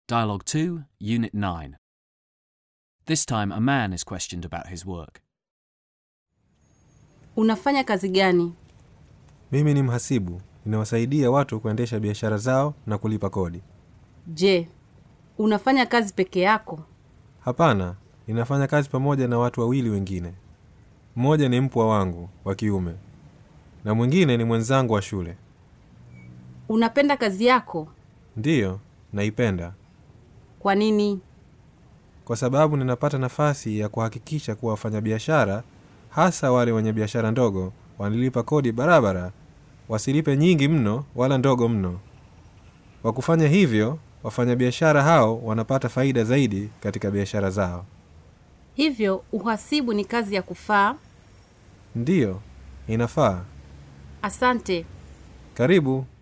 Dialogue 2, Unit 9. This time a man is questioned about his work. Unafanya kazi gani? Mimi ni mhasibu, ninawasaidia watu kuendesha biashara zao na kulipa kodi. Je, unafanya kazi peke yako? Hapana, ninafanya kazi pamoja na watu wawili wengine. Mmoja ni mpwa wangu wa kiume na mwingine ni mwenzangu wa shule. Unapenda kazi yako? Ndiyo, naipenda Kwa nini? kwa sababu ninapata nafasi ya kuhakikisha kuwa wafanyabiashara, hasa wale wenye biashara ndogo, wanalipa kodi barabara, wasilipe nyingi mno wala ndogo mno. Kwa kufanya hivyo, wafanyabiashara hao wanapata faida zaidi katika biashara zao. Hivyo uhasibu ni kazi ya kufaa? Ndiyo, inafaa. Asante. Karibu.